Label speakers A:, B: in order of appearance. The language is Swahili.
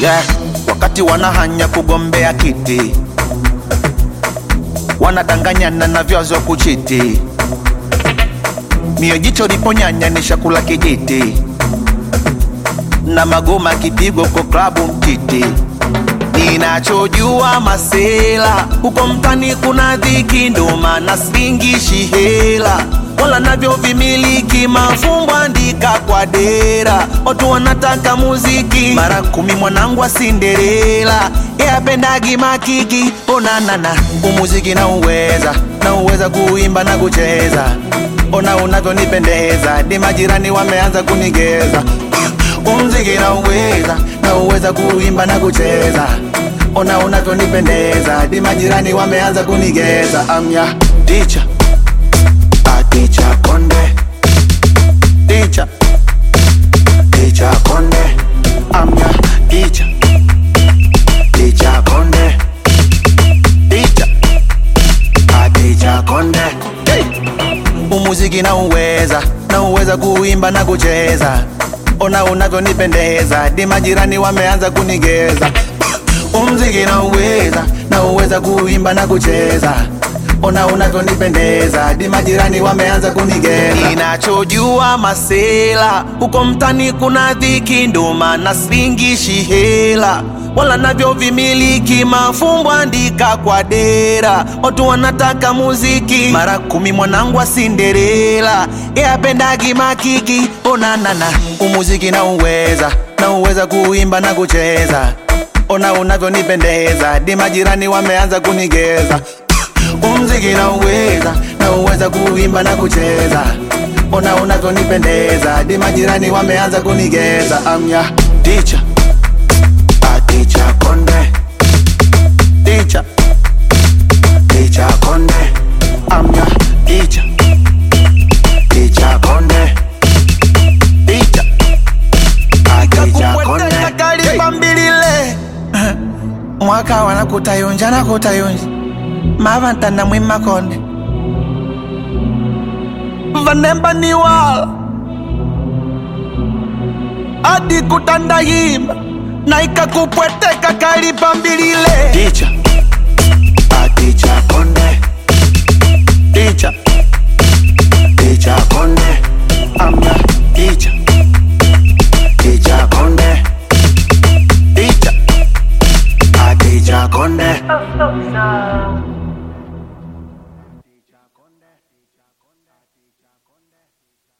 A: yeah. Wakati wanahanya kugombea kiti, wanadanganyana na vyazo kuchiti, mio jicho liponyanya ni shakula kijiti, na magoma kipigo kwa klabu mtiti. Ninachojua masela huko mtani kuna dhiki, ndo maana singishi hela wala navyo vimiliki mafumbo andika kwa dera, watu wanataka muziki mara kumi. Mwanangu wa Cinderella yapendagi makiki, onanana umuziki na uweza na uweza kuimba na kucheza, ona unavyonipendeza, di majirani wameanza kunigeza umziki na uweza na uweza kuimba na kucheza, ona unavyonipendeza, di majirani wameanza kunigeza. Amya teacher Teacher Konde Teacher Teacher Konde I'm your teacher Teacher Konde Teacher Ah, Teacher Konde hey. Umuziki na uweza na uweza kuimba na kucheza, ona unavyonipendeza, di majirani wameanza kunigeza. Umziki na uweza na uweza kuimba na kucheza ona unavyonipendeza, di majirani wameanza kunigeza. Ninachojua masela huko mtani kuna dhiki, ndo maana singishi hela wala navyo vimiliki mafumbo andika kwa dera, watu wanataka muziki mara kumi. Mwanangu wa Cinderella yapendagi makiki, onanana umuziki na uweza na uweza kuimba na kucheza, ona unavyonipendeza, di majirani wameanza kunigeza umziki na uweza na uweza kuimba na kucheza, ona unavyonipendeza, di majirani wameanza kunigeza. Amya teacher, a teacher Konde, teacher, teacher Konde, amya teacher, teacher Konde, teacher, a teacher Konde. Kalibambilile mwaka wanakutayunja nakutayunja mavantana mwimakonde vanemba ni wala adi kutandahimba na ikakupweteka kalipambilile ticha aticha konde ticha ticha konde amna ticha ticha konde ticha aticha konde
B: Oh, so sad.